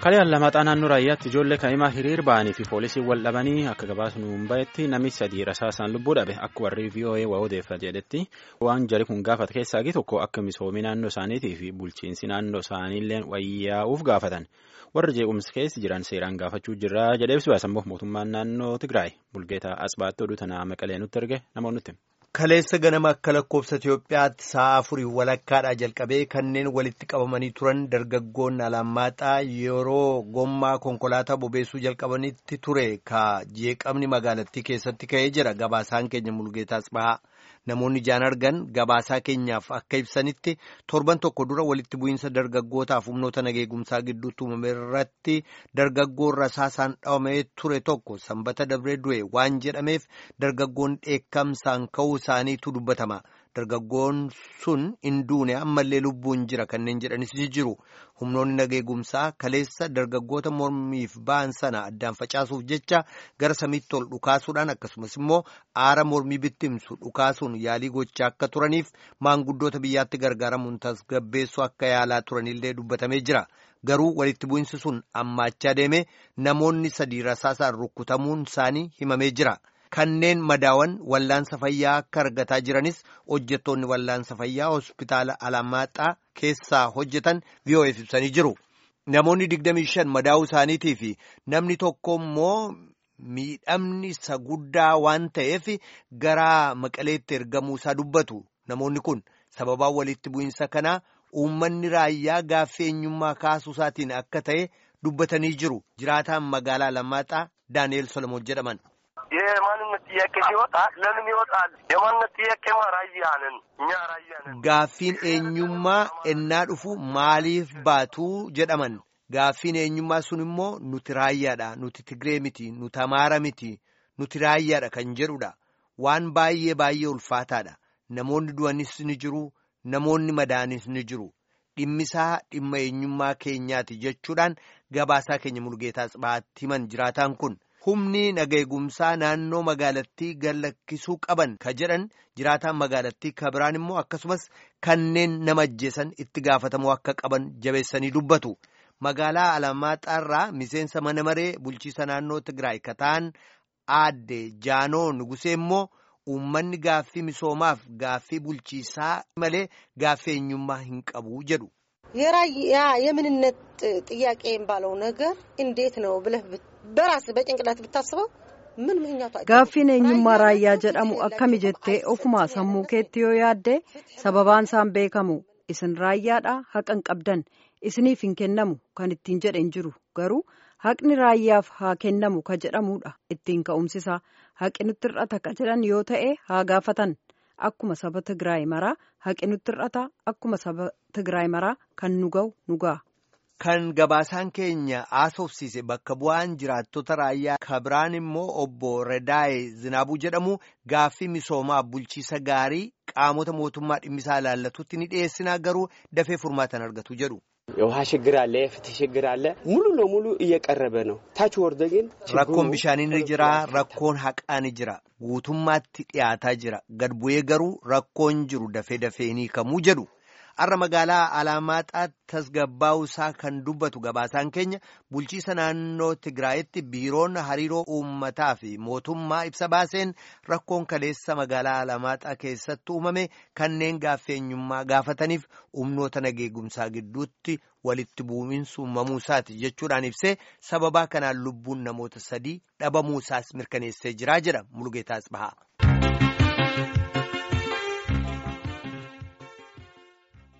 Kalee Lamaxaa naannoo raayyaatti ijoollee kaa'imaa hiriir ba'anii fi poolisiin wal dhabanii akka gabaasnu hin bahetti namni sadii rasaasaan lubbuu dhabe akka warri VOA waa odeeffate jedhetti waan jari kun gaafate keessaa tokko akka misoomii naannoo isaaniitii fi bulchiinsi naannoo isaaniillee wayyaa'uuf gaafatan warri jeequmsi keessa jiran seeraan gaafachuu jirra jedhee ibsu baasammoo mootummaan naannoo Tigraay bulgeetaa Asbaatti oduu tanaa maqalee nutti erge namoonni Kaleessa ganama akka lakkoofsa Itoophiyaatti sa'a afurii walakkaadhaa jalqabee kanneen walitti qabamanii turan dargaggoonni alammaaxaa yeroo gommaa konkolaataa bobeessuu jalqabanitti ture ka jeeqamni magaalattii keessatti ka'ee jira gabaasaan keenya mulgeetaas bahaa namoonni ijaan argan gabaasaa keenyaaf akka ibsanitti torban tokko dura walitti bu'iinsa dargaggootaaf humnoota nageegumsaa gidduutti uumame irratti dargaggoon rasaasaan dhawamee ture tokko sanbata dabree du'e waan jedhameef dargaggoon dheekkamsaan ka'uu isaaniitu dubbatama dargaggoon sun hin duune ammallee lubbuun jira kanneen jedhanis ni jiru humnoonni nageegumsaa kaleessa dargaggoota mormiif ba'an sana addaan facaasuuf jecha gara samiitti ol dhukaasuudhaan akkasumas immoo aara mormii bittimsu dhukaasuun yaalii gochaa akka turaniif maanguddoota biyyaatti gargaaramuun tasgabbeessuu akka yaalaa turanillee dubbatamee jira garuu walitti bu'insi sun ammaachaa deeme namoonni sadii rasaasaan rukkutamuun isaanii himamee jira. Kanneen madaawan wallaansa fayyaa akka argataa jiranis hojjettoonni wallaansa fayyaa hospitaala Alamaaxaa keessaa hojjetan VOF ibsanii jiru. Namoonni 25 madaa'uu isaaniitii fi namni tokko immoo miidhamni isa guddaa waan ta'eef gara maqaleetti ergamuu isaa dubbatu. Namoonni kun sababaa walitti bu'iinsa kanaa uummanni raayyaa gaaffii eenyummaa kaasuu isaatiin akka ta'e dubbatanii jiru. Jiraataan magaalaa Alamaaxaa Daani'eel Solomoon jedhaman. የማንነት ጥያቄ ሲወጣ ለምን ይወጣል? የማንነት ጥያቄማ ራያ ነን እኛ ራያ ነን። Gaaffiin eenyummaa ennaa dhufu maaliif baatu jedhaman gaaffiin eenyummaa sun immoo nuti raayyaadha nuti Tigree miti nuti Amaara miti nuti raayyaadha kan jedhudha waan baay'ee baay'ee ulfaataadha namoonni du'anis ni jiru namoonni madaanis ni jiru dhimmisaa dhimma eenyummaa keenyaati jechuudhaan gabaasaa keenya mulgeetaas baatti himan jiraataan kun. humni nageegumsaa naannoo magaalattii gallakkisuu qaban ka jedhan jiraataan magaalattii ka biraan immoo akkasumas kanneen nama ajjeesan itti gaafatamuu akka qaban jabeessanii dubbatu magaalaa alamaaxaarraa miseensa mana maree bulchiisa naannoo tigraay ka ta'an aadde jaanoo nugusee immoo uummanni gaaffii misoomaaf gaaffii bulchiisaa malee gaaffii eenyummaa hin qabu jedhu. የራያ የምንነት ጥያቄ የሚባለው ነገር እንዴት ነው ብለህ በራስ በጭንቅላት ብታስበው ምን ምክንያቱ gaaffiin eenyummaa raayyaa jedhamu akkami jettee ofuma sammuu keetti yoo yaadde sababaan isaan beekamu isin raayyaadha haqa hin qabdan isiniif hin kennamu kan ittiin jedhe hin jiru garuu haqni raayyaaf haa kennamu ka jedhamudha ittiin ka'umsisaa haqi nutti hir'ata ka jedhan yoo ta'e haa gaafatan akkuma saba Tigraay maraa haqi nutti hir'ata akkuma saba Tigraay maraa kan nu ga'u nu ga'a. Kan gabaasaan keenya haasofsiise bakka bu'aan jiraattota raayyaa kabiraan immoo obbo Redaaye Zinaabuu jedhamu gaaffii misoomaa bulchiisa gaarii qaamota mootummaa dhimmisaa ilaallatutti ni dhiyeessinaa garuu dafee furmaatan argatu jedhu. የውሃ ችግር አለ፣ የፍትህ ችግር አለ። ሙሉ ለሙሉ እየቀረበ ነው። ታች ወርደ ግን rakkoon bishaanii ni jira rakkoon haqaa ni jira guutummaatti dhiyaataa jira gad bu'ee garuu rakkoon jiru dafee dafee ni kamuu jedhu har'a magaalaa alaamaaxaatti tasgabbaa'uu isaa kan dubbatu gabaasaan keenya bulchiisa naannoo tigraayitti biiroon hariiroo uummataa fi mootummaa ibsa baaseen rakkoon kaleessa magaalaa alaamaaxaa keessatti uumame kanneen gaaffii eenyummaa gaafataniif humnoota nageegumsaa gidduutti walitti bu'iinsi uumamuu isaati jechuudhaan ibsee sababaa kanaan lubbuun namoota sadii dhabamuu isaas mirkaneessee jiraa jedha mulgeetaas bahaa.